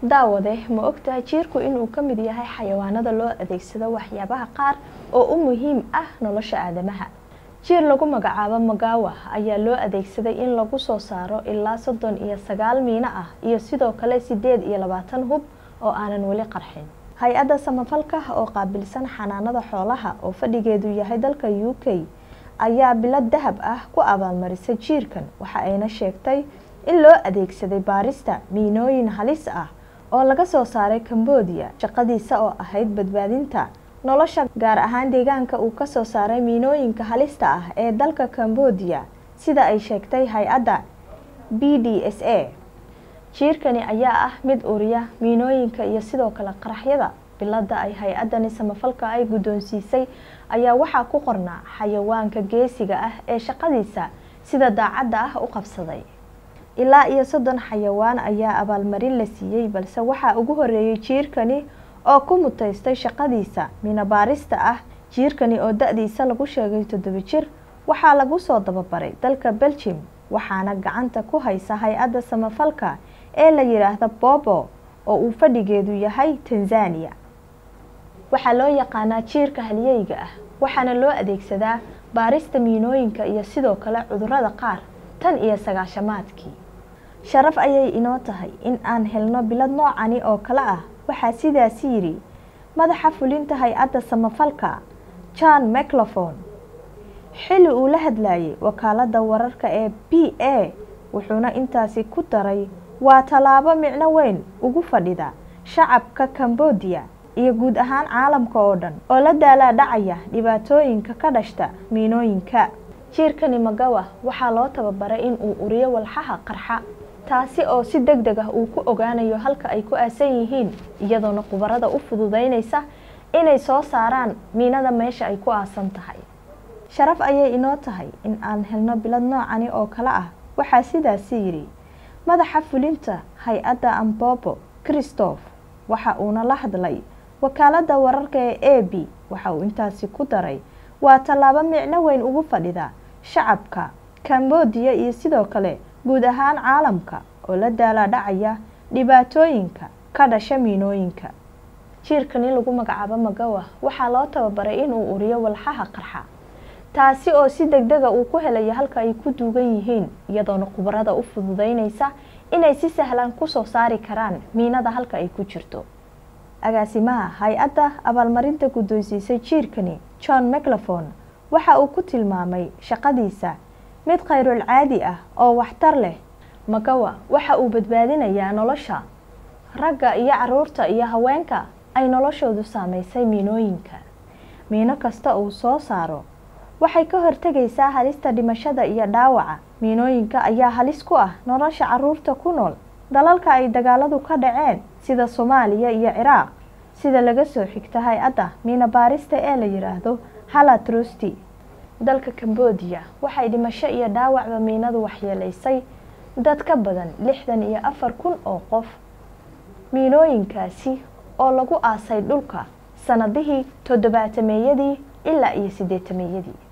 daawade ma ogtahay jiirku inuu ka mid yahay xayawaanada loo adeegsado waxyaabaha qaar oo u muhiim ah nolosha aadamaha jiir lagu magacaabo magawa ayaa loo adeegsaday in lagu soo saaro ilaa soddon iyo sagaal miino ah iyo sidoo kale sideed iyo labaatan hub oo aanan weli qarxin hay-adda samafalka oo qaabilsan xanaanada xoolaha oo fadhigeedu yahay dalka u k ayaa bilad dahab ah ku abaalmarisay jiirkan waxa ayna sheegtay in loo adeegsaday baarista miinooyin halis ah oo laga soo saaray cambodia shaqadiisa oo ahayd badbaadinta nolosha gaar ahaan deegaanka uu kasoo saaray miinooyinka halista ah ee dalka cambodia sida ay sheegtay hay-adda b d s a jiirkani ayaa ah mid uriya miinooyinka iyo sidoo kale qaraxyada bilada ay hay-adani samafalka ay guddoonsiisay ayaa waxaa ku qornaa xayawaanka geesiga ah ee shaqadiisa sida daacadda ah u qabsaday ilaa iyo soddon xayawaan ayaa abaalmarin la siiyey balse waxaa ugu horeeyay jiirkani oo ku mutaystay shaqadiisa minabaarista ah jiirkani oo da-diisa lagu sheegay toddoba jir waxaa lagu soo dababaray dalka beljim waxaana gacanta ku haysa hay-adda samafalka ee la yidhaahda bobo oo uu fadhigeedu yahay tanzania waxaa loo yaqaanaa jiirka halyeyga ah waxaana loo adeegsadaa baarista miinooyinka iyo sidoo kale cudurada qaar tan iyo sagaashamaadkii sharaf ayay inoo tahay in aan helno bilad noocani oo kale ah waxaa sidaasi yidhi madaxa fulinta hay-adda samafalka john maclofon xilli uu la hadlayay wakaalada wararka ee b a wuxuuna intaasi ku daray waa tallaabo micno weyn ugu fadhida shacabka cambodia iyo guud ahaan caalamka oo dhan oo la daalaa dhacaya dhibaatooyinka ka dhashta miinooyinka jiirkani magawa waxaa loo tababaray in uu uriyo walxaha qarxa taasi oo si deg deg ah uu ku ogaanayo halka ay ku aasan yihiin iyadoona khubarada u fududeynaysa inay soo saaraan miinada meesha ay ku aasan tahay sharaf ayay inoo tahay in aan helno bilad noocani oo kale ah waxaa sidaasi yidhi madaxa fulinta hay-adda ambobo christoph waxa uuna la hadlay wakaalada wararka ee a b waxa uu intaasi ku daray waa tallaabo micno weyn ugu fadhida shacabka cambodia iyo sidoo kale guud ahaan caalamka oo la daalaa dhacaya dhibaatooyinka ka dhasha miinooyinka jiirkani lagu magacaabo magawa waxaa loo tababaray inuu uriyo walxaha qarxa taasi oo si deg dega uu ku helayo halka ay ku duugan yihiin iyadoona khubarada u fududeynaysa inay si sahlan kusoo saari karaan miinada halka ay ku jirto agaasimaha hay-adda abaalmarinta guddoonsiisay jiirkani john maclofon waxa uu ku tilmaamay shaqadiisa mid khayrul caadi ah oo waxtar leh magawa waxa uu badbaadinayaa nolosha ragga iyo caruurta iyo haweenka ay noloshoodu saameysay miinooyinka miino kasta uu soo saaro waxay ka hortegaysaa halista dhimashada iyo dhaawaca miinooyinka ayaa halis ku ah nolosha caruurta ku nool dalalka ay dagaaladu ka dhaceen sida soomaaliya iyo ciraaq sida laga soo xigta hay-adda miina baarista ee la yidhaahdo hala trusti dalka cambodia waxay dhimasho iyo dhaawacba miinadu waxyeelaysay dad ka badan lixdan iyo afar kun oo qof miinooyinkaasi oo lagu aasay dhulka sanadihii toddobaatameeyadii ilaa iyo sideetameeyadii